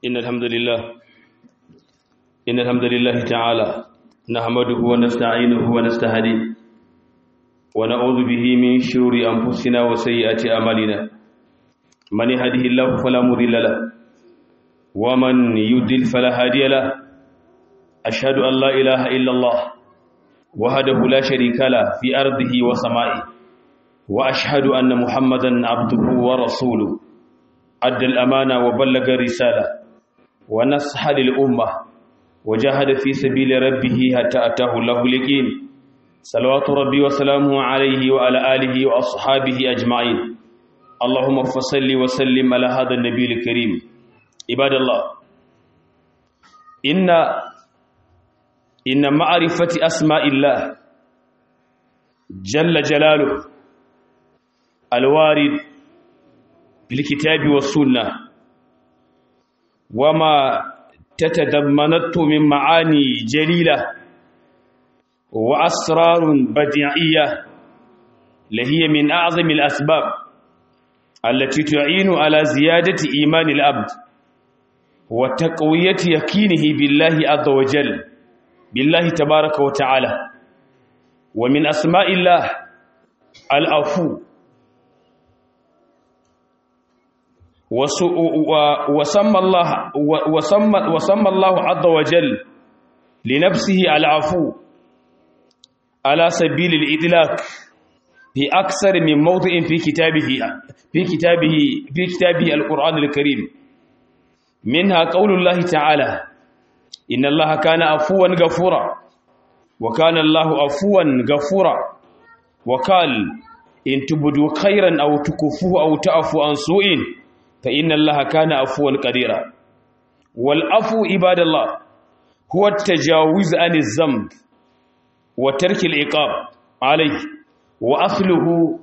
إن الحمد لله إن الحمد لله تعالى نحمده ونستعينه ونستهديه ونعوذ به من شرور أنفسنا وسيئات أعمالنا من يهده الله فلا مضل له ومن يضلل فلا هادي له أشهد أن لا إله إلا الله وحده لا شريك له في أرضه وسمائه وأشهد أن محمدا عبده ورسوله أدى الأمانة وبلغ الرسالة ونصح للأمة وجاهد في سبيل ربه حتى أتاه الله اليقين صلوات ربي وسلامه عليه وعلى آله وأصحابه أجمعين اللهم فصل وسلم على هذا النبي الكريم عباد الله إن إن معرفة أسماء الله جل جلاله الوارد بالكتاب والسنة وما تتضمنته من معاني جليلة وأسرار بديعية لهي من أعظم الأسباب التي تعين على زيادة إيمان الأبد وتقوية يقينه بالله عز وجل بالله تبارك وتعالى ومن أسماء الله العفو وسمى الله وسمى وسمى الله عز وجل لنفسه العفو على سبيل الإطلاق في أكثر من موضع في كتابه في كتابه في كتابه القرآن الكريم منها قول الله تعالى إن الله كان عفوا غفورا وكان الله عفوا غفورا وقال إن تبدوا خيرا أو تكفوه أو تعفوا عن سوء فإن الله كان عفوا قديرا والعفو عباد الله هو التجاوز عن الذنب وترك العقاب عليه وأصله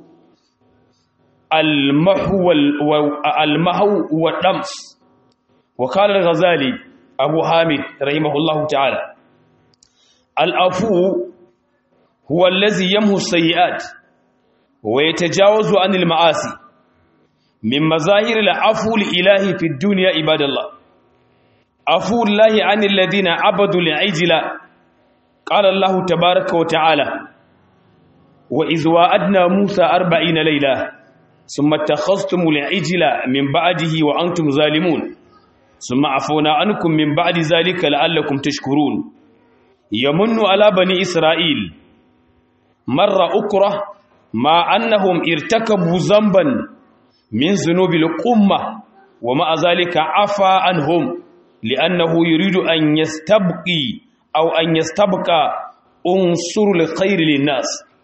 المحو المحو والدمس وقال الغزالي أبو حامد رحمه الله تعالى العفو هو الذي يمحو السيئات ويتجاوز عن المعاصي من مظاهر العفو الإلهي في الدنيا عباد الله عفو الله عن الذين عبدوا العجل قال الله تبارك وتعالى وإذ وعدنا موسى أربعين ليلة ثم اتخذتم العجل من بعده وأنتم ظالمون ثم عفونا عنكم من بعد ذلك لعلكم تشكرون يمن على بني إسرائيل مرة أكره مع أنهم ارتكبوا ذنبا من ذنوب القمة ومع ذلك عفى عنهم لأنه يريد أن يستبقي أو أن يستبقى أنصر الخير للناس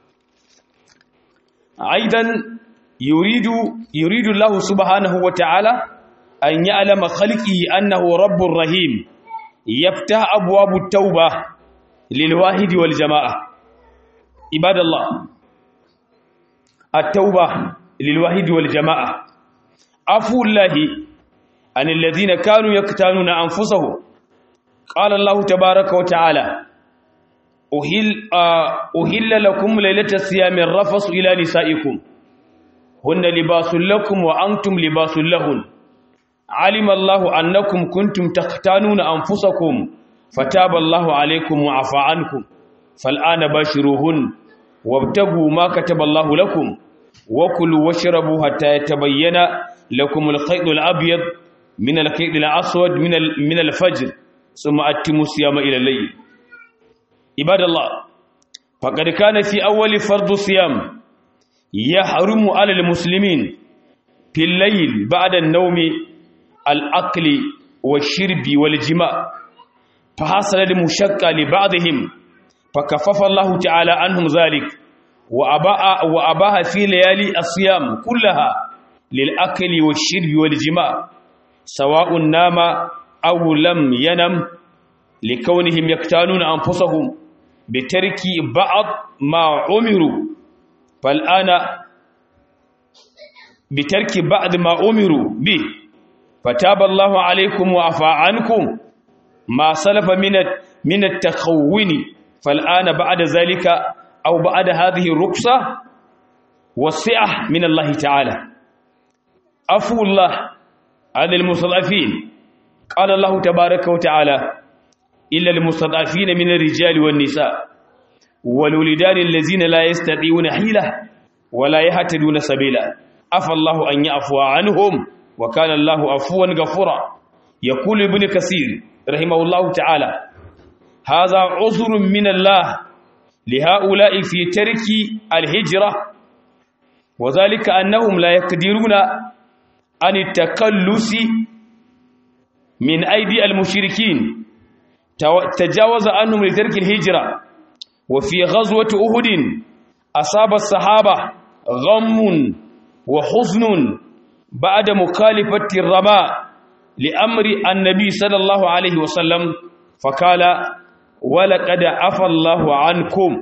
أيضا يريد يريد الله سبحانه وتعالى أن يعلم خلقه أنه رب رحيم يفتح أبواب التوبة للواحد والجماعة عباد الله التوبة للواحد والجماعة عفو الله عن الذين كانوا يقتالون أنفسهم قال الله تبارك وتعالى أهل, أهل لكم ليلة الصيام الرفص إلى نسائكم هن لباس لكم وأنتم لباس لهن علم الله أنكم كنتم تختانون أنفسكم فتاب الله عليكم وعفى عنكم فالآن باشروهن وابتغوا ما كتب الله لكم وكلوا واشربوا حتى يتبين لكم الخيط الأبيض من الخيط الأسود من من الفجر ثم أتموا الصيام إلى الليل عباد الله فقد كان في أول فرض الصيام يحرم على المسلمين في الليل بعد النوم الأكل والشرب والجماع فحصل المشقة لبعضهم فكفف الله تعالى عنهم ذلك وأباها وأباها في ليالي الصيام كلها للأكل والشرب والجماع سواء نام أو لم ينم لكونهم يقتالون أنفسهم بترك بعض ما أمروا فالآن بترك بعض ما أمروا به فتاب الله عليكم وعفى عنكم ما سلف من من التخون فالآن بعد ذلك أو بعد هذه الرخصة والسعة من الله تعالى عفو الله عن المستضعفين قال الله تبارك وتعالى إلا المستضعفين من الرجال والنساء والولدان الذين لا يستطيعون حيلة ولا يهتدون سبيلا عفى الله أن يعفو عنهم وكان الله عفوا غفورا يقول ابن كثير رحمه الله تعالى هذا عذر من الله لهؤلاء في ترك الهجرة وذلك أنهم لا يقدرون عن التكلس من أيدي المشركين تجاوز عنهم لترك الهجرة وفي غزوة أهد أصاب الصحابة غم وحزن بعد مخالفة الرماء لأمر النبي صلى الله عليه وسلم فقال ولقد عفى الله عنكم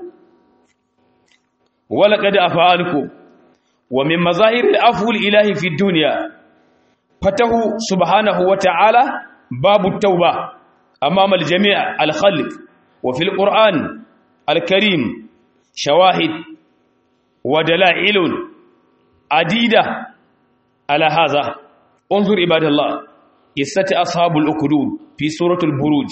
ولقد عفى عنكم ومن مظاهر العفو الإلهي في الدنيا فتح سبحانه وتعالى باب التوبة أمام الجميع الخلق وفي القرآن الكريم شواهد ودلائل عديدة على هذا انظر عباد الله قصة أصحاب الأكدود في سورة البروج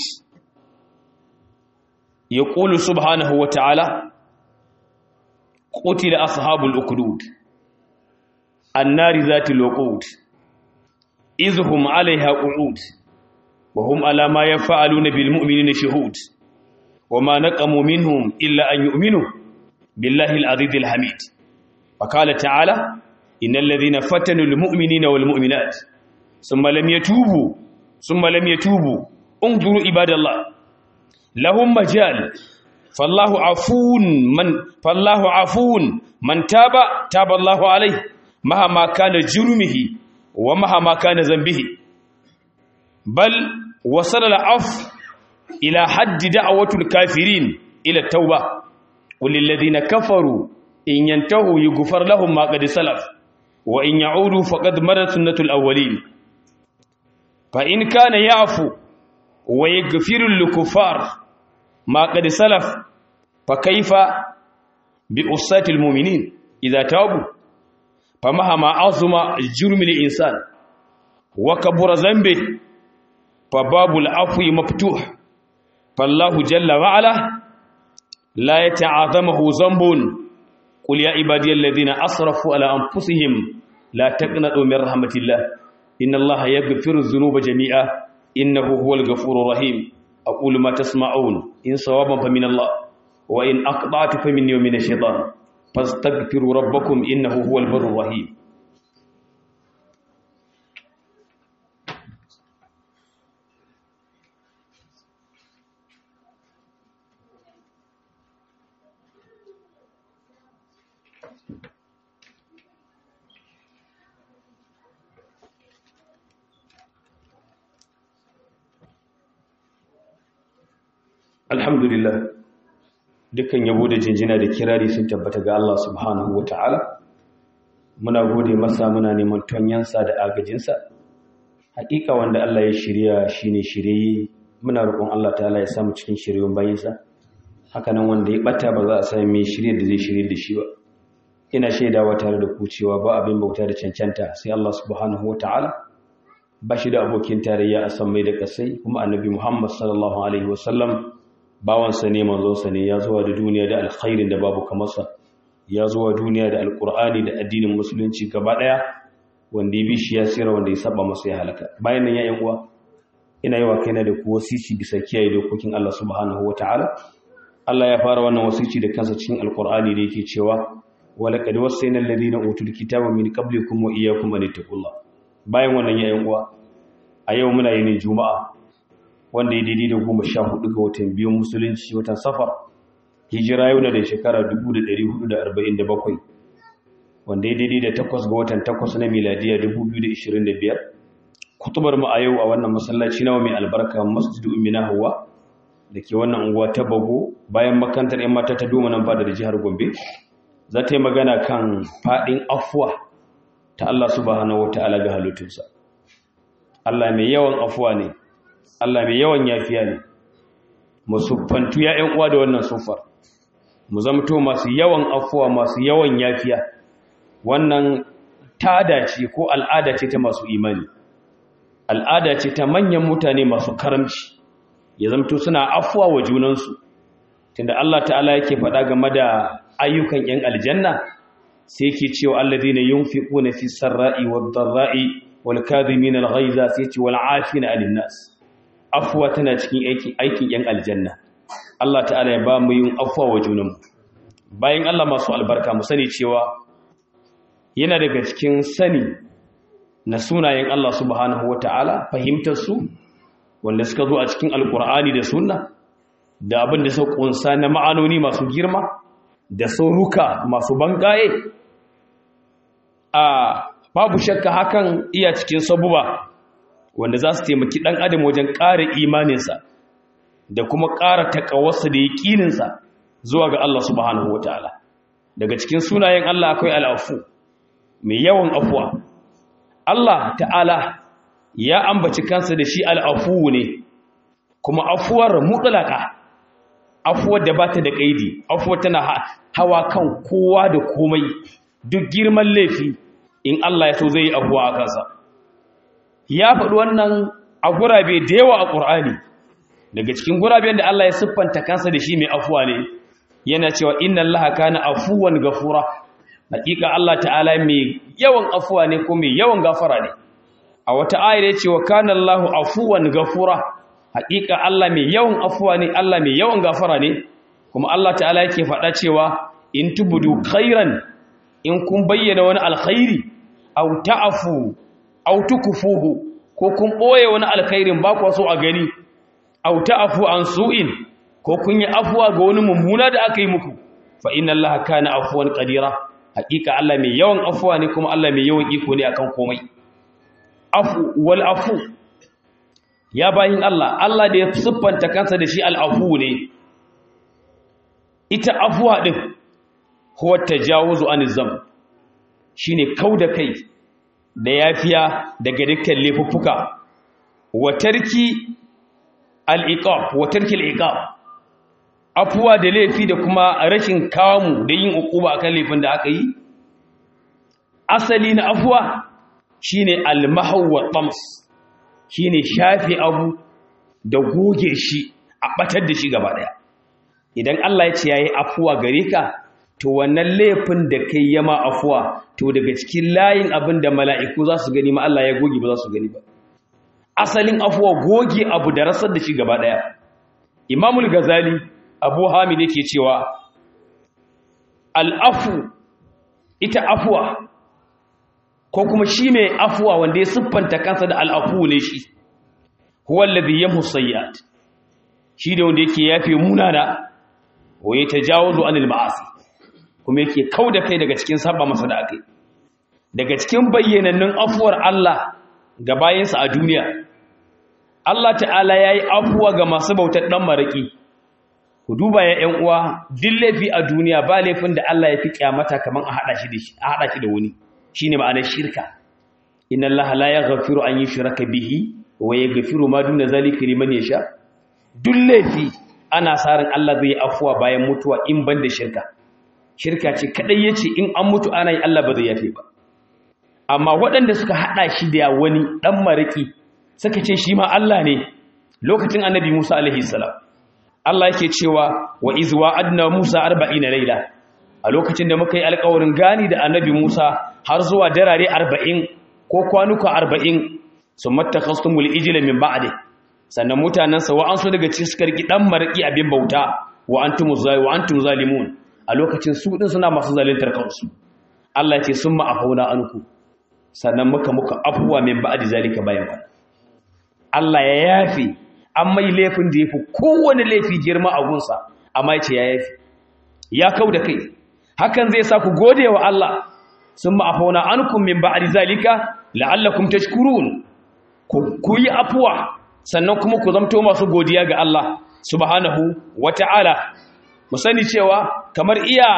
يقول سبحانه وتعالى قتل أصحاب الأكدود النار ذات الوقود إذ هم عليها قعود وهم على ما يفعلون بالمؤمنين شهود وما نقموا منهم إلا أن يؤمنوا بالله العزيز الحميد فقال تعالى إن الذين فتنوا المؤمنين والمؤمنات ثم لم يتوبوا ثم لم يتوبوا انظروا عباد الله لهم مجال فالله عفو من فالله عفو من تاب تاب الله عليه مهما كان جرمه ومهما كان ذنبه بل وصل العفو إلى حد دعوة الكافرين إلى التوبة وللذين كفروا إن ينتهوا يغفر لهم ما قد سلف وإن يعودوا فقد مرت سنة الأولين فإن كان يعفو ويغفر للكفار ما قد سلف فكيف بأساة المؤمنين إذا تابوا فمهما عظم جرم الإنسان وكبر ذنبه فباب العفو مفتوح فالله جل وعلا لا يتعاظمه ذنب قل يا عبادي الذين أسرفوا على أنفسهم لا تقنطوا من رحمة الله إن الله يغفر الذنوب جميعا إنه هو الغفور الرحيم أقول ما تسمعون إن صوابا فمن الله وإن أقطعت فمني ومن الشيطان فاستغفروا ربكم إنه هو البر الرحيم alhamdulillah dukkan yabo da jinjina da kirari sun tabbata ga Allah subhanahu wa ta'ala muna gode masa muna neman tonyansa da agajinsa hakika wanda Allah ya shirya shine shirye muna roƙon Allah ta'ala ya samu cikin shiryon bayinsa haka nan wanda ya bata ba za a sami mai shirye da zai shirye da shi ba ina shaidawa tare da ku cewa ba abin bauta da cancanta sai Allah subhanahu wa ta'ala ba shi da abokin tarayya a san mai da kasai kuma annabi Muhammad sallallahu alaihi wasallam bawansa ne manzonsa ne ya zuwa da duniya da alkhairin da babu kamarsa ya zuwa duniya da alkur'ani da addinin musulunci gaba daya wanda ya bi shi ya tsira wanda ya saba masa ya halaka bayan nan ya uwa ina yi wa kaina da ku wasici bisa kiyaye dokokin Allah subhanahu wataala Allah ya fara wannan wasici da kansa cikin alkur'ani da yake cewa walaqad wasayna alladhina utul kitaba min qablikum wa iyyakum an taqullah bayan wannan ya uwa a yau muna yin juma'a wanda ya daidai da goma sha hudu ga watan biyun musulunci watan safar hijira yau na da shekara 1447 wanda ya daidai da takwas ga watan takwas na miladiya 2025 kutubar mu a yau a wannan masallaci nawa mai albarka masjidu umina hawa da ke wannan unguwa ta bago bayan makantar yan mata ta doma nan fada da jihar gombe za ta yi magana kan faɗin afuwa ta Allah subhanahu wa ta'ala ga halittunsa Allah mai yawan afuwa ne Allah mai yawan yafiya ne mu siffantu ya ƴan uwa da wannan sufar mu zamto masu yawan afuwa masu yawan yafiya wannan tada ce ko al'ada ce ta masu imani al'ada ce ta manyan mutane masu karamci ya zamto suna afuwa wa junansu tunda Allah ta'ala yake faɗa game da ayyukan 'yan aljanna sai yake cewa alladhina yunfiquna fi sarra'i wad-dharra'i wal kadhimin al-ghayza sai ce wal 'afina 'anil nas afwa tana cikin aikin aikin 'yan aljanna Allah ta'ala ya ba mu yin afwa wa junanmu bayan Allah masu albarka mu sani cewa yana daga cikin sani na sunayen Allah subhanahu wata'ala fahimtar su wanda suka zo a cikin alkur'ani da sunna da abin da suka kunsa na ma'anoni masu girma da sauruka masu bangaye a babu shakka hakan iya cikin sabuba wanda za su taimaki ɗan adam wajen ƙara imaninsa da kuma ƙara taƙawarsa da yaƙininsa zuwa ga Allah subhanahu wataala daga cikin sunayen Allah akwai al'afu mai yawan afuwa Allah ta'ala ya ambaci kansa da shi al'afu ne kuma afuwar mutlaka afuwar da bata da kaidi afuwar tana hawa kan kowa da komai duk girman laifi in Allah ya so zai yi afuwa a kansa ya faɗi wannan a gurabe da yawa a ƙur'ani daga cikin guraben da Allah ya siffanta kansa da shi mai afuwa ne yana cewa inna Allah kana afuwan gafura hakika Allah ta'ala mai yawan afuwa ne ko mai yawan gafara ne a wata ayar ya ce wa kana Allahu afuwan gafura hakika Allah mai yawan afuwa ne Allah mai yawan gafara ne kuma Allah ta'ala yake faɗa cewa in tubudu khairan in kun bayyana wani alkhairi aw ta'fu aw tukfuhu ko kun boye wani alkhairin ba ku so a gani aw ta'fu an su'in ko kun yi afuwa ga wani mummuna da aka yi muku fa inna allaha kana afuwan qadira hakika Allah mai yawan afuwa ne kuma Allah mai yawan iko ne akan komai afu wal afu ya bayin Allah Allah da ya siffanta kansa da shi al afu ne ita afuwa din huwa tajawuzu an zam shine kauda kai da yafiya daga dukkan laifuffuka wa tarki al iqab wa tarki al iqab afuwa da laifi da kuma rashin kamu da yin ukuba akan laifin da aka yi asali na afuwa shine al-mahw wa tams shine shafi abu da goge shi a batar da shi gaba daya idan Allah ya ce yayi afuwa gare ka to wannan laifin da kai yama afuwa to daga cikin layin abin da mala'iku za su gani ma Allah ya goge ba za su gani ba asalin afuwa goge abu da rasar da shi gaba daya imamul gazali abu hamid yake cewa al'afu ita afuwa ko kuma shi mai afuwa wanda ya siffanta kansa da al'afu ne shi huwallazi yamhu sayyi'at shi da wanda yake yafe munana wa ya tajawazu anil ma'asi kuma yake kauda kai daga cikin saba masa da akai daga cikin bayyanannun afuwar Allah ga bayansa a duniya Allah ta'ala yayi afuwa ga masu bautar dan maraki ku duba ya ƴan uwa duk laifi a duniya ba laifin da Allah ya fi kyamata kaman a hada shi da shi a hada shi da wani shine ma'anar shirka inna allaha la yaghfiru an yushraka bihi wa yaghfiru ma duna zalika liman yasha duk laifi ana sarin Allah zai afuwa bayan mutuwa in banda shirka shirka ce kadai yace in an mutu ana yi Allah ba zai yafe ba amma waɗanda suka hada shi da wani dan mariki suka ce shi ma Allah ne lokacin annabi Musa alaihi salam Allah yake cewa wa iz wa'adna Musa 40 laila a lokacin da muka yi alƙawarin gani da annabi Musa har zuwa darare 40 ko kwanuka 40 summa takhastumul ijla min ba'di sannan mutanansa wa an so daga cikin suka riki dan maraki abin bauta wa antum wa antum zalimun a lokacin su din suna masu zalintar kansu Allah ya ce summa afauna anku sannan muka muka afuwa min ba'di zalika bayan ba Allah ya yafi an mai laifin da yafi kowane laifi girma a gunsa amma ya ce ya yafi ya kau da kai hakan zai sa ku gode wa Allah sun ma'afauna ankum min ba'di zalika la'allakum tashkurun ku yi afuwa sannan kuma ku zamto masu godiya ga Allah subhanahu wata'ala mu sani cewa kamar iya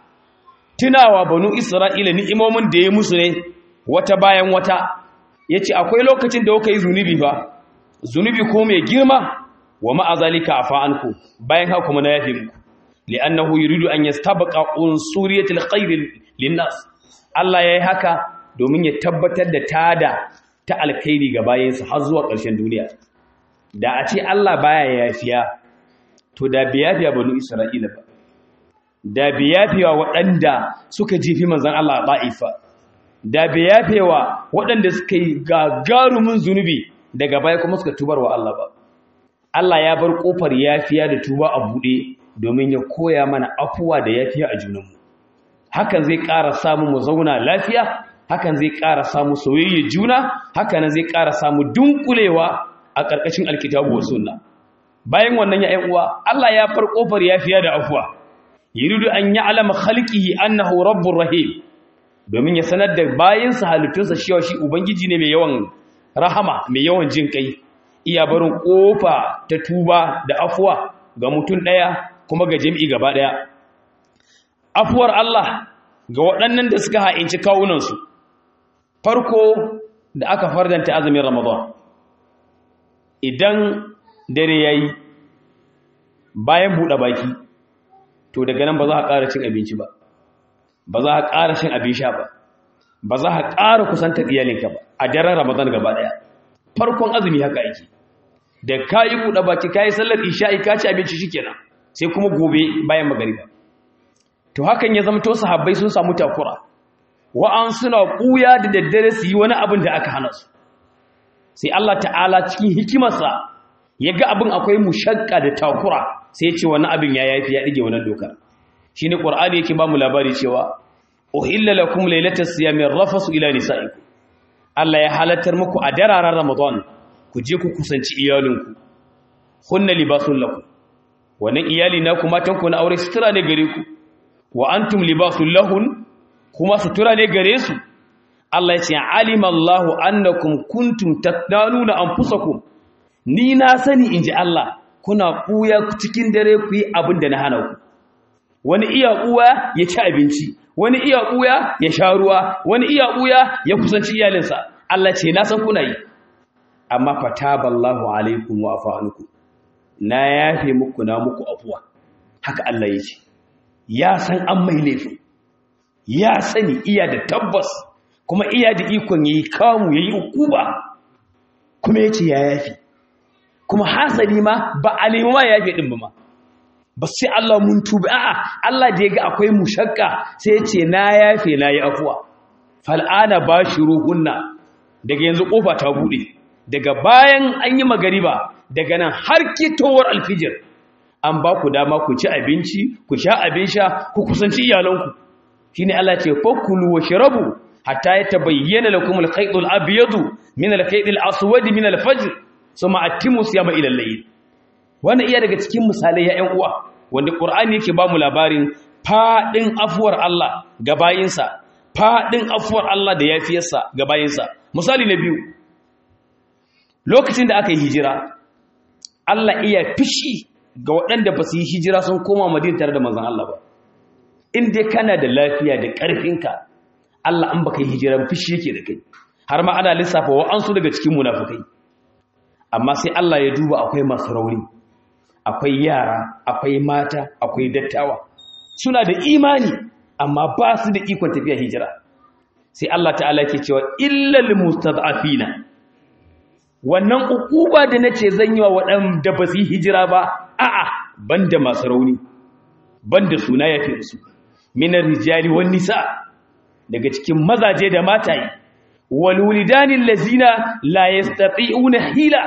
tunawa banu Isra'ila ni'imomin da ya musu ne wata bayan wata yace akwai lokacin da kuka yi zunubi ba zunubi ko mai girma wa ma'azalika afa anku bayan haka kuma na yafe muku li'annahu yuridu an yastabaqa unsuriyatil khair linnas Allah yayi haka domin ya tabbatar da tada ta alkhairi ga bayansa har zuwa ƙarshen duniya da a ce Allah baya yafiya to da biya biya banu Isra'ila ba da biya biya waɗanda suka jifi manzon Allah a ba'ifa da biya biya waɗanda suka yi gagarumin zunubi daga baya kuma suka tubar wa Allah ba Allah ya bar kofar yafiya da tuba a buɗe domin ya koya mana afuwa da yafiya a junanmu hakan zai ƙara samu mu zauna lafiya hakan zai ƙara samu soyayya juna hakan zai ƙara samu dunkulewa a ƙarƙashin alkitabu wa sunna bayan wannan ya uwa Allah ya far kofar yafiya da afuwa yuridu an ya'lama khalqihi annahu rabbur rahim domin ya sanar da bayansa halittunsa cewa shi ubangiji ne mai yawan rahama mai yawan jin kai iya barin kofa ta tuba da afuwa ga mutum ɗaya kuma ga jami'i gaba ɗaya afuwar Allah ga waɗannan da suka ha'inci kawunansu farko da aka fardanta azumin ramadan idan dare ya yi bayan buɗe baki to daga nan ba za a ƙara cin abinci ba ba za a ƙara cin abin sha ba ba za a ƙara kusanta iyalinka ba a daren ramadan gaba ɗaya farkon azumi haka yake da ka yi buɗe baki ka yi sallar isha'i ka ci abinci shi kenan sai kuma gobe bayan magariba to hakan ya zama to sahabbai sun samu takura wa'an suna ƙuya da daddare su yi wani abin da aka hana su sai Allah ta'ala cikin hikimarsa ya ga abin akwai mushakka da takura sai ce wani abin ya yafi ya ɗige wannan dokar shi ne ƙwar'ani yake ba mu labari cewa uhilla lakum lailatas siyami rafasu ila nisa'ikum Allah ya halattar muku a dararen Ramadan ku je ku kusanci iyalinku hunna libasun lakum wannan iyali na ku matan ku na aure sutura ne gare ku wa antum libasul lahun kuma sutura ne gare su Allah ya ce alima Allahu annakum kuntum tattanuna anfusakum ni na sani inji Allah kuna kuya cikin dare ku yi abin da na hana ku wani iya kuya ya ci abinci wani iya kuya ya sha ruwa wani iya kuya ya kusanci iyalinsa Allah ce na san kuna yi amma fataballahu alaikum wa afa na yafe muku na muku afuwa haka Allah ya ce ya san an mai laifin ya sani iya da tabbas kuma iya da ikon yayi kamu yayi ukuba kuma yace ya yafi kuma hasali ma ba a nemi ma yafi din ba ma ba sai Allah mun tuba a'a Allah da yaga akwai mushakka sai yace na yafe na yi afuwa fal'ana bashiruhunna daga yanzu kofa ta bude daga bayan an yi magariba daga nan har kitowar alfijir an ba ku dama ku ci abinci ku sha abin sha ku kusanci iyalanku shine Allah ce fakulu wa shrabu hatta yatabayyana lakum al-khayt al-abyad min al-khayt al-aswad min al-fajr thumma atimmu siyama ila al-layl wannan iya daga cikin misalai ya ƴan uwa wanda Qur'ani yake ba mu labarin fadin afuwar Allah ga bayinsa fadin afuwar Allah da yafiyarsa ga bayinsa misali na biyu lokacin da aka yi hijira Allah iya fishi ga waɗanda ba su yi hijira sun koma Madina tare da manzon Allah ba in dai kana da lafiya da ƙarfinka Allah an baka yi hijira fishi yake da kai har ma ana lissafa wa'ansu daga cikin munafukai amma sai Allah ya duba akwai masu rauni akwai yara akwai mata akwai dattawa suna da imani amma ba su da ikon tafiya hijira sai Allah ta'ala ke cewa illal mustad'afina wannan ukuba da nace zan yi wa waɗanda ba su yi hijira ba a'a banda masu rauni banda suna yafi su minar rijali wan nisa daga cikin mazaje da mataye wal wulidanil lazina la yastati'una hila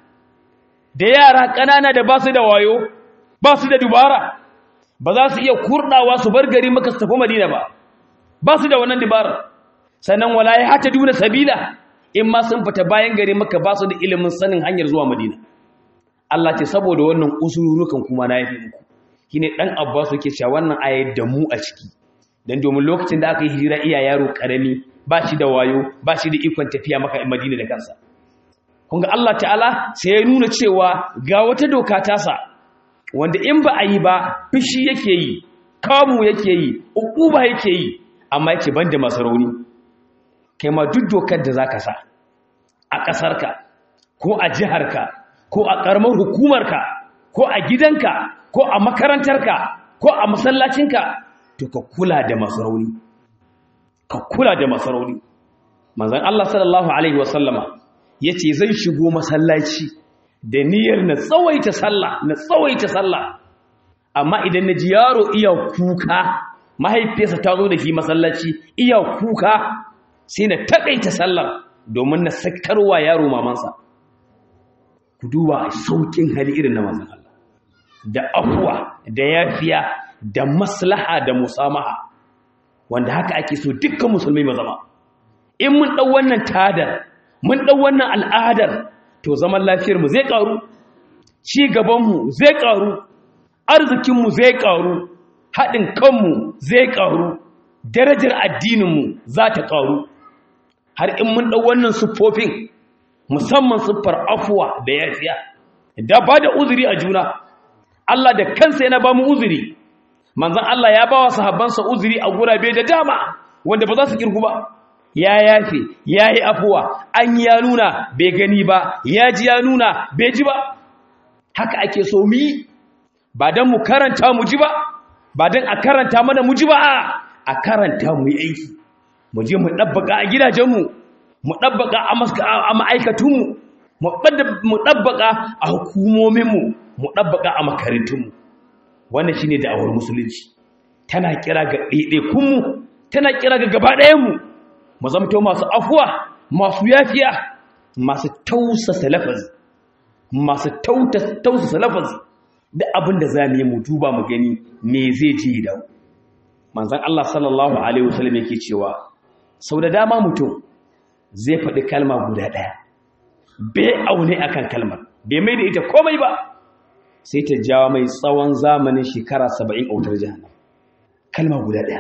da yara kanana da basu da wayo basu da dubara ba za su iya kurdawa su bar gari maka su tafi madina ba basu da wannan dubara sannan wala ya hata duna sabila in ma sun fita bayan gari maka basu da ilimin sanin hanyar zuwa madina Allah ce saboda wannan usururukan kuma na yafi muku shine dan Abbas yake cewa wannan ayat da mu a ciki dan domin lokacin da aka yi hijira iya yaro karami ba shi da wayo ba shi da ikon tafiya maka Madina da kansa kun ga Allah ta'ala sai ya nuna cewa ga wata doka ta sa wanda in ba a yi ba fishi yake yi kamu yake yi ukuba yake yi amma yake banda masu rauni kai ma duk dokar da zaka sa a ƙasarka ko a jiharka ko a ƙaramar hukumarka ko a gidanka ko a makarantarka ko a masallacinka to ka kula da masu rauni ka kula da masu rauni manzon Allah sallallahu alaihi wasallama yace zan shigo masallaci da niyyar na tsawaita sallah na tsawaita sallah amma idan naji yaro iya kuka mahaifiyarsa ta zo da shi masallaci iya kuka sai na takaita sallar domin na sakarwa yaro mamansa ku duba saukin hali irin na manzon Allah da afwa da yafiya da maslaha da musamaha wanda haka ake so dukkan musulmai mu zama in mun dau wannan tadar mun dau wannan al'adar to zaman lafiyar mu zai karu ci gaban mu zai karu arzikin mu zai karu hadin kanmu zai karu darajar addinin mu za ta karu har in mun dau wannan siffofin musamman siffar afwa da yafiya da ba da uzuri a juna Allah da kansa yana ba mu uzuri manzon Allah ya ba wa sahabbansa uzuri a gurabe da dama wanda ba za su kirgu ba ya yafe ya yi afuwa an ya nuna bai gani ba ya ji ya nuna bai ji ba haka ake so mu yi ba don mu karanta mu ji ba ba don a karanta mana mu ji ba a karanta mu yi aiki mu je mu ɗabbaka a gidajenmu mu ɗabbaka a ma'aikatunmu mu ɗabbaka a hukumominmu mu ɗabbaka a makarantunmu wannan shine da'awar musulunci tana kira ga ɗaiɗaikunmu tana kira ga gaba ɗayanmu mu zamto masu afuwa masu yafiya masu tausasa lafazi masu tausasa lafazi da abin da za mu yi mu duba mu gani me zai ji da manzon Allah sallallahu alaihi wasallam yake cewa sau da dama mutum zai faɗi kalma guda ɗaya bai aune akan kalmar bai mai da ita komai ba sai ta jawo mai tsawon zamanin shekara saba'in a wutar jihannan kalma guda ɗaya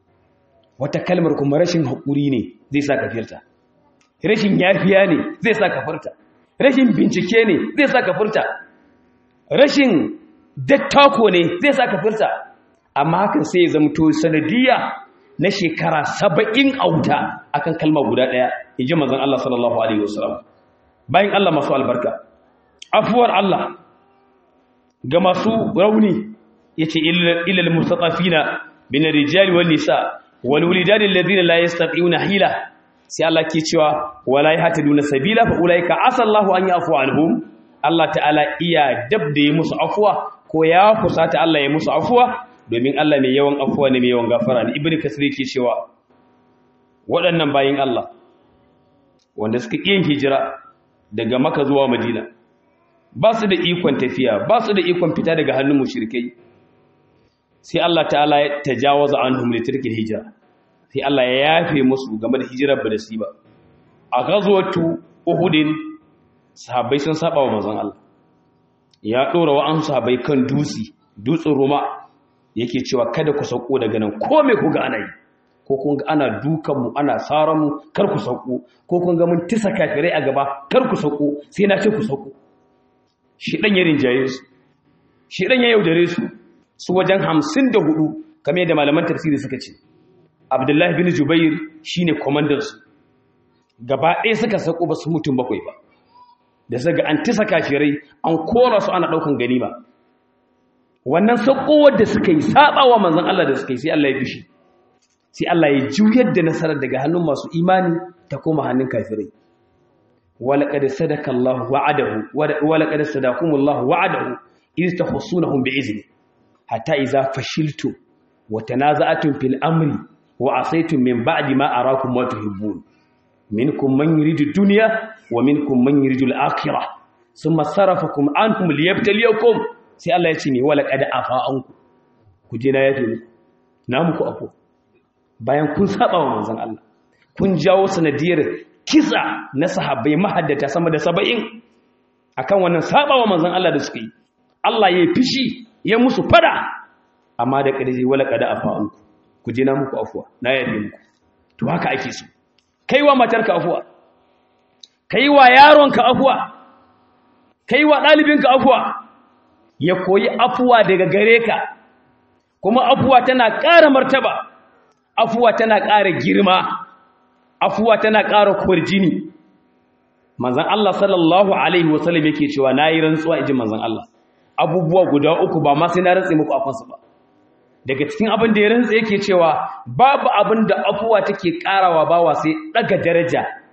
wata kalmar kuma rashin haƙuri ne zai sa ka firta rashin yafiya ne zai sa ka furta rashin bincike ne zai sa ka furta rashin dattako ne zai sa ka furta amma hakan sai ya zamto sanadiyya na shekara saba'in a wuta akan kalma guda ɗaya in ji mazan Allah sallallahu Alaihi wasallam bayan Allah masu albarka afuwar Allah ga masu rauni ya ce ilal mustatafina bin rijali wal nisa wal wulidani alladhina la yastati'una hila sai Allah ke cewa wala yahtaduna sabila fa ulaika asallahu an yafu anhum Allah ta'ala iya dab da yi musu afuwa ko ya kusata Allah ya musu afuwa domin Allah mai yawan afuwa ne mai yawan gafara ne ibnu kasir yake cewa waɗannan bayin Allah wanda suka yin hijira daga Makka zuwa Madina ba su da ikon tafiya ba su da ikon fita daga hannun mushrikai sai Allah ta'ala ya tajawaza anhum li tilka hijra sai Allah ya yafe musu game da hijirar ba da su ba a ghazwatu uhudin sahabbai sun saba wa manzon Allah ya dora wa an sahabbai kan dusi dutsen ruma yake cewa kada ku sauko daga nan ko me ku ga ana yi ko kun ga ana dukan mu ana saran mu kar ku sauko ko kun ga mun tisa kafirai a gaba kar ku sauko sai na ce ku sauko shi dan ya rinjaye su shi dan ya yaudare su su wajen 54 kamar yadda malaman tafsiri suka ce Abdullahi bin Jubair shine commander su gaba ɗaya suka sauko ba su mutum bakwai ba da zaga an tisa kafirai an kora su ana daukan ganima wannan sakowar da suka yi sabawa manzon Allah da suka yi sai Allah ya fishi sai Allah ya juyar da nasarar daga hannun masu imani ta koma hannun kafirai walaqad sadaka Allah wa'adahu walaqad sadakum Allah wa'adahu iz tahussunahum bi'izni hatta idza fashiltum wa tanaza'tum fil amri wa asaytum min ba'di ma arakum ma tuhibbun minkum man yuridu dunya wa minkum man yuridu al-akhirah thumma sarafakum anhum liyabtaliyakum sai Allah ya ce ne wala qad afa anku ku je na yafe muku na muku afo bayan kun saba wa manzon Allah kun jawo sanadiyar kisa na sahabbai mahaddata sama da 70 akan wannan saba wa manzon Allah da suka yi Allah ya fishi ya musu fada amma da ƙarfi wala qad afa anku ku je na muku afuwa na yafe muku to haka ake so kaiwa matarka afuwa kaiwa yaronka afuwa kaiwa ɗalibinka afuwa ya koyi afuwa daga gare ka kuma afuwa tana ƙara martaba afuwa tana ƙara girma afuwa tana ƙara kwarjini manzan Allah sallallahu alaihi wasallam yake cewa nayi rantsuwa inji manzan Allah abubuwa guda uku ba ma sai na rantsi muku afansu ba daga cikin abin da ya rantsa yake cewa babu abin da afuwa take karawa bawa sai daga daraja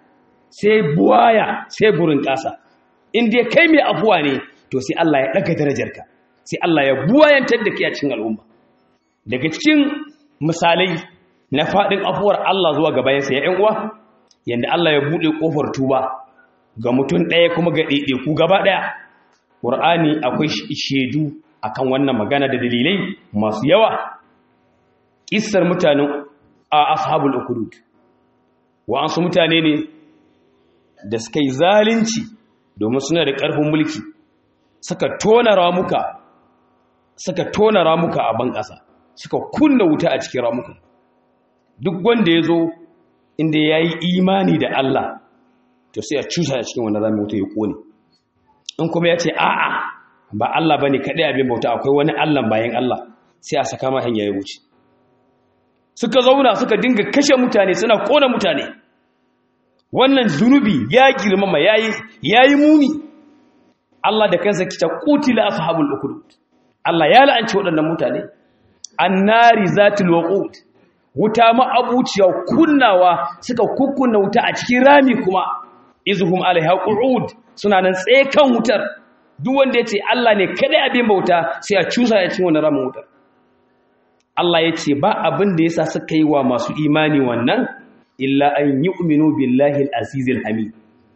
sai buwaya sai burin ƙasa in dai kai mai afuwa ne to sai Allah ya ɗaga darajarka sai Allah ya buwayantar da kai a cikin al'umma daga cikin misalai na faɗin afuwar Allah zuwa ga bayansa ya uwa yanda Allah ya buɗe ƙofar tuba ga mutum ɗaya kuma ga ɗaiɗaiku gaba ɗaya ƙur'ani akwai shaidu akan wannan magana da dalilai masu yawa ƙissar mutanen a ashabul ukudud wa'ansu mutane ne da suka yi zalunci domin suna da ƙarfin mulki suka tona ramuka suka tona ramuka a ban ƙasa suka kunna wuta a cikin ramuka duk wanda ya zo inda ya yi imani da Allah to sai a cusa a cikin wannan ramin wuta ya kone in kuma ya ce a'a ba Allah ba ne kaɗai abin bauta akwai wani Allah bayan Allah sai a saka ma hanya ya wuce suka zauna suka dinga kashe mutane suna kona mutane wannan zunubi ya girmama yayi yayi muni Allah da kansa kita qutila ashabul ukhdud Allah ya la'anci waɗannan mutane annari zatul waqud wuta ma abuciya kunnawa suka kukkunna wuta a cikin rami kuma izhum alaiha qu'ud suna nan tsaye kan wutar duk wanda yace Allah ne kada abin bauta sai a cusa ya cikin wannan ramin wutar Allah yace ba abin da yasa suka yi wa masu imani wannan illa an yu'minu billahi al-azizil hamid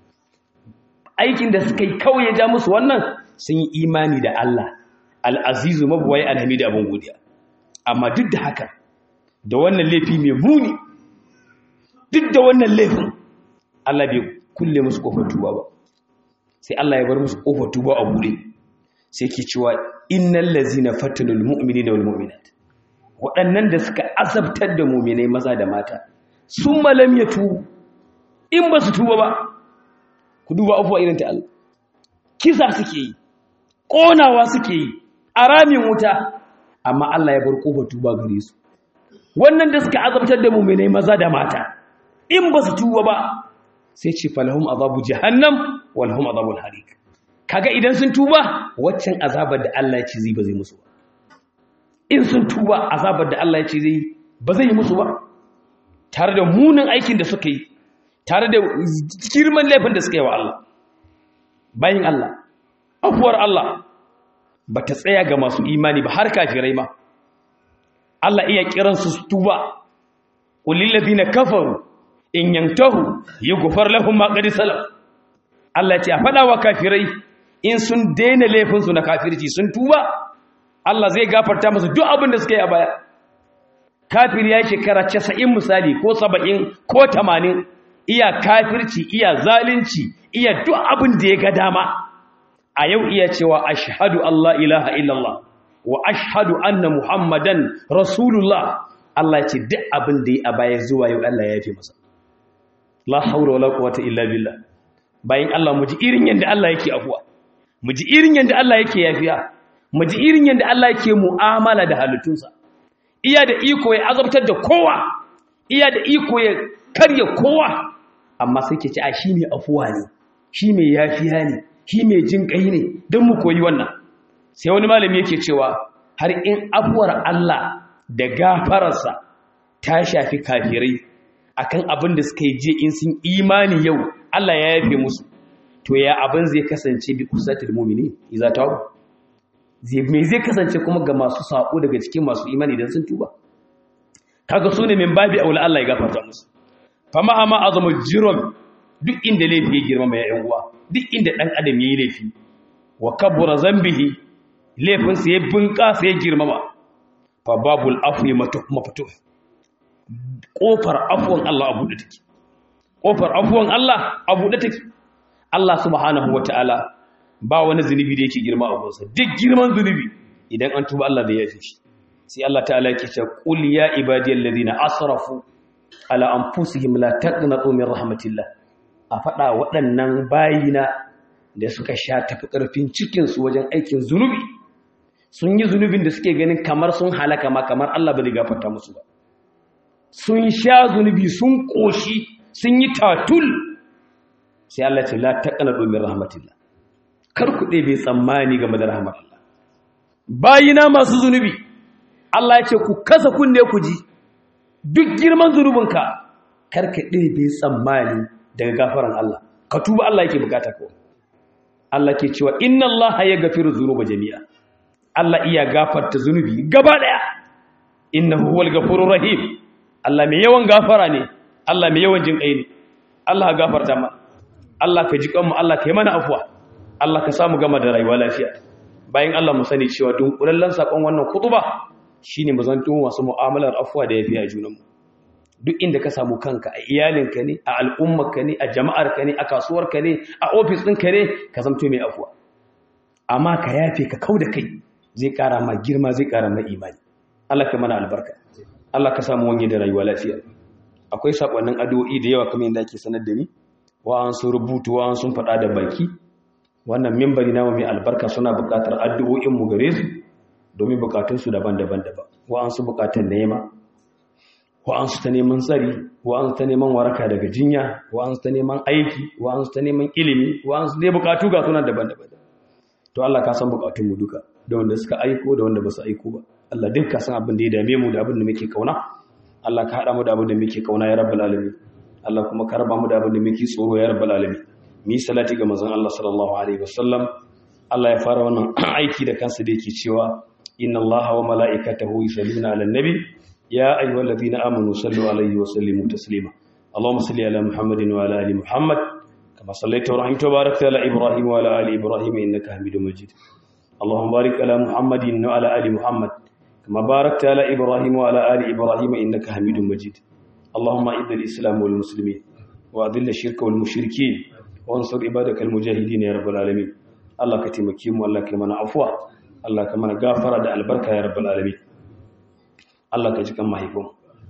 aikin da suka yi kawai ya ja musu wannan sun yi imani da Allah al-azizu mabwai al-hamid abin godiya amma duk da haka da wannan laifi mai muni duk da wannan laifin Allah bai kulle musu kofar tuba ba sai Allah ya bar musu kofar tuba a bude sai ke cewa innal ladzina fatanul mu'minina wal mu'minat waɗannan da suka azabtar da mu'minai maza da mata sun malam ya tubu in ba su tuba ba ku duba abuwa irin ta Allah kisa suke yi ƙonawa suke yi a ramin wuta amma Allah ya bar kofar tuba gare su wannan da suka azabtar da mu'minai maza da mata in ba su tuba ba sai ce falahum azabu jahannam walhum azabul harik kaga idan sun tuba waccan azabar da Allah ya ce zai ba zai musu ba in sun tuba azabar da Allah ya ce zai ba zai yi musu ba tare da munin aikin da suka yi tare da girman laifin da suka yi wa Allah bayin Allah afuwar Allah ba ta tsaya ga masu imani ba har kafirai ma Allah iya kiransu su tuba ulil ladina kafaru in yantahu yughfar lahum ma qad salaf Allah ce a fada wa kafirai in sun daina laifin su na kafirci sun tuba Allah zai gafarta musu duk abin da suka yi a baya kafir ya shekara 90 misali ko 70 ko 80 iya kafirci iya zalunci iya duk abin da ya ga dama a yau iya cewa ashhadu Allah ilaha illallah wa ashhadu anna muhammadan rasulullah Allah ya ce duk abin da ya a baya zuwa yau Allah ya yafe masa la haura wala quwwata illa billah bayan Allah mu ji irin yanda Allah yake afuwa mu ji irin yanda Allah yake yafiya mu ji irin yanda Allah yake mu'amala da halittunsa iya da iko ya azabtar da kowa iya da iko ya karya kowa amma sai ke ce a shi mai afuwa ne shi mai yafiya ne shi mai jin kai ne don mu koyi wannan sai wani malami yake cewa har in afuwar Allah da gafararsa ta shafi kafirai akan abin da suka yi je in sun imani yau Allah ya yafe musu to ya abin zai kasance bi kusatul mu'minin idza tawu zai me zai kasance kuma ga masu sako daga cikin masu imani dan sun tuba kaga sune min babi aula Allah ya gafarta musu fama ama azamu jirom duk inda laifi ya girma mai yan uwa duk inda dan adam yayi laifi wa kabura zambihi laifin sa ya bunƙasa ya girmama fa babul afwi maftuh kofar afwan Allah abu da take kofar afwan Allah abu da take Allah subhanahu wataala ba wani zunubi da yake girma a gonsa duk girman zunubi idan an tuba Allah da ya yafe shi sai Allah ta'ala yake cewa qul ya ibadiyal ladina asrafu ala anfusihim la taqnatu min rahmatillah a fada waɗannan bayina da suka sha tafi ƙarfin cikin su wajen aikin zunubi sun yi zunubin da suke ganin kamar sun halaka ma kamar Allah ba zai gafarta musu ba sun sha zunubi sun koshi sun yi tatul sai Allah ce la taqnatu min rahmatillah kar ku ɗebe tsammani game da rahmar Allah bayina masu zunubi Allah ya ce ku kasa kunne ku ji duk girman zunubinka karka ɗebe tsammani daga gafaran Allah ka tuba Allah yake bukata ko Allah ke cewa inna Allah yaghfiru dhunuba jami'a Allah iya gafarta zunubi gaba daya innahu huwal ghafurur rahim Allah mai yawan gafara ne Allah mai yawan jin kai ne Allah gafarta mana Allah ka ji kanmu Allah ka yi mana afwa Allah ka samu gama da rayuwa lafiya bayan Allah mu sani cewa dunkulallen sakon wannan kutuba shine mu zanto masu mu'amalar afwa da yafi a junanmu duk inda ka samu kanka a iyalinka ne a al'ummarka ne a jama'arka ne a kasuwarka ne a ofis ɗinka ne ka zamto mai afwa amma ka yafe ka kau da kai zai ƙara ma girma zai ƙara ma imani Allah ka mana albarka Allah ka samu wani da rayuwa lafiya akwai sakonnin addu'o'i da yawa kamar yadda ake sanar da ni wa an sun rubutu wa an sun faɗa da baki wannan mimbari namu mai albarka suna buƙatar addu'o'in mu gare su domin buƙatun su daban-daban daban wa an su buƙatun nema wa an su ta neman tsari wa an su ta neman waraka daga jinya wa an su ta neman aiki wa an su ta neman ilimi wa an su dai buƙatu ga suna daban-daban to Allah ka san buƙatun mu duka da wanda suka aiko da wanda ba su aiko ba Allah duk ka san abin da ya dame mu da abin da muke kauna Allah ka haɗa mu da abin da muke kauna ya rabbal alamin Allah kuma ka raba mu da abin da muke tsoro ya rabbal alamin mi salati ga manzon Allah sallallahu alaihi wasallam Allah ya fara wannan aiki da kansa da yake cewa inna Allaha wa mala'ikatahu yusalluna 'alan nabi ya ayyuhalladhina amanu sallu alaihi wa sallimu taslima Allahumma salli ala Muhammadin wa ala ali Muhammad kama sallaita wa rahimta wa barakta ala Ibrahim wa ala ali Ibrahim innaka Hamidum Majid اللهم بارك على محمد وعلى ال محمد كما باركت على إبراهيم وعلى آل إبراهيم إنك حميد مجيد اللهم أعز الإسلام والمسلمين وأذل الشرك والمشركين وانصر عبادك المجاهدين يا رب العالمين الله كتمكيم والله كمن عفوا الله كمن غافر da albarka ya rabbal alamin Allah ka ji kan mahaifin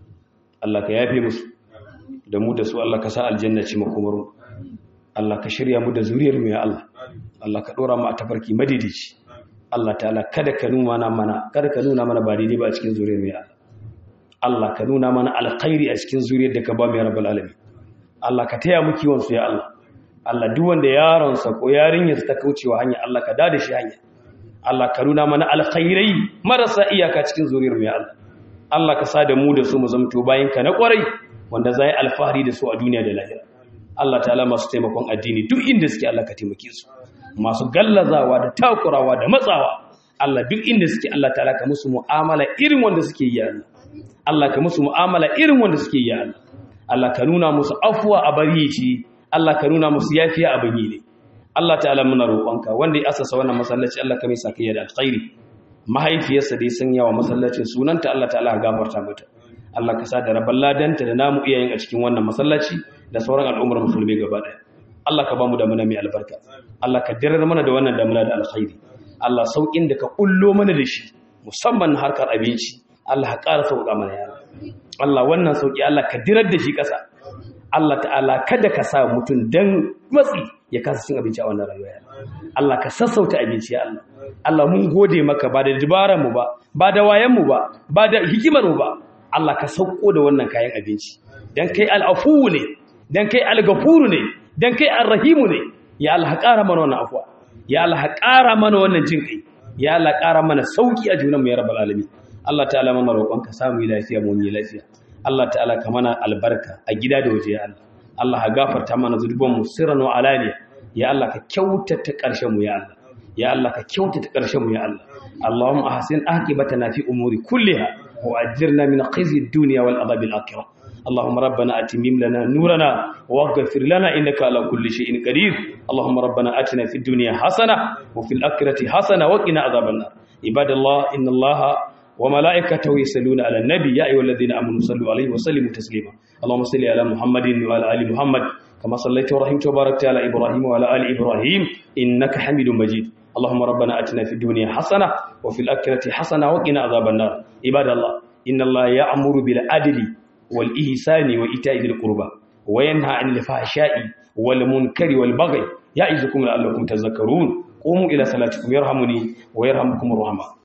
Allah ka yafe musu da mu da su Allah ka sa aljanna ci makomaru Allah ka shirya mu da zuriyar mu ya Allah Allah ka dora mu a tafarki madidici Allah ta'ala kada ka nuna mana kada ka nuna mana ba daidai ba a cikin zuriyar mu ya Allah Allah ka nuna mana alkhairi a cikin zuriyar da ka ba mu ya rabbal alamin Allah ka taya mu kiwon su ya Allah Allah duk wanda yaron sa ko yarinyar ta kaucewa hanya Allah ka dada shi hanya Allah ka nuna mana alkhairai marasa iyaka cikin zuriyar mu ya Allah Allah ka sa da mu da su mu zamto bayan ka na kwarai wanda zai alfahari da su a duniya da lahira Allah ta'ala masu taimakon addini duk inda suke Allah ka taimake su masu gallazawa da takurawa da matsawa Allah duk inda suke Allah ta'ala ka musu mu'amala irin wanda suke yi Allah Allah ka musu mu'amala irin wanda suke yi Allah Allah ka nuna musu afwa a bari shi Allah ka nuna musu yafiya a bani ne Allah ta'ala muna roƙonka wanda ya asasa wannan masallaci Allah ka mai sakayya da alkhairi mahaifiyarsa dai sun yawa masallacin sunanta Allah ta'ala ya gafarta mata Allah ka sa da rabban ladanta da namu iyayen a cikin wannan masallaci da sauran al'ummar musulmi gaba ɗaya Allah ka ba mu da mana mai albarka Allah ka dirar mana da wannan damuna da alkhairi Allah saukin da ka kullo mana da shi musamman harkar abinci Allah ka ƙara sauƙa mana yana Allah wannan sauki Allah ka dirar da shi ƙasa Allah ta'ala kada ka sa mutum dan matsi ya kasa cin abinci a wannan rayuwa Allah ka sassauta abinci ya Allah Allah mun gode maka ba da dabaran mu ba ba da wayan mu ba ba da hikimar mu ba Allah ka sauko da wannan kayan abinci dan kai al'afu ne dan kai al-gafuru ne dan kai ar-rahimu ne ya Allah ƙara mana wannan afwa ya Allah ƙara mana wannan jin kai ya Allah ƙara mana sauki a junan mu ya rabbal alamin Allah ta'ala mana roƙon ka samu lafiya mu yi lafiya Allah ta'ala ka mana albarka a gida da waje ya Allah Allah ka gafarta mana zunuban mu sirran wa alaniya ya Allah ka kyautata ƙarshen mu ya Allah ya Allah ka kyautata ƙarshen mu ya Allah Allahumma ahsin aqibatana fi umuri kulliha وأجرنا من خزي الدنيا والعذاب الآخرة اللهم ربنا أتمم لنا نورنا واغفر لنا إنك على كل شيء قدير اللهم ربنا أتنا في الدنيا حسنة وفي الآخرة حسنة وقنا عذاب النار عباد الله إن الله وملائكته يصلون على النبي يا أيها الذين آمنوا صلوا عليه وسلموا تسليما اللهم صل على محمد وعلى آل محمد كما صليت ورحمت وباركت على إبراهيم وعلى آل إبراهيم إنك حميد مجيد اللهم ربنا أتنا في الدنيا حسنة وفي الآخرة حسنة وقنا عذاب النار عباد الله إن الله يأمر بالعدل والإحسان وإيتاء ذي القربى وينهى عن الفحشاء والمنكر والبغي يعظكم لعلكم تذكرون قوموا إلى صلاتكم يرحمني ويرحمكم الرحمن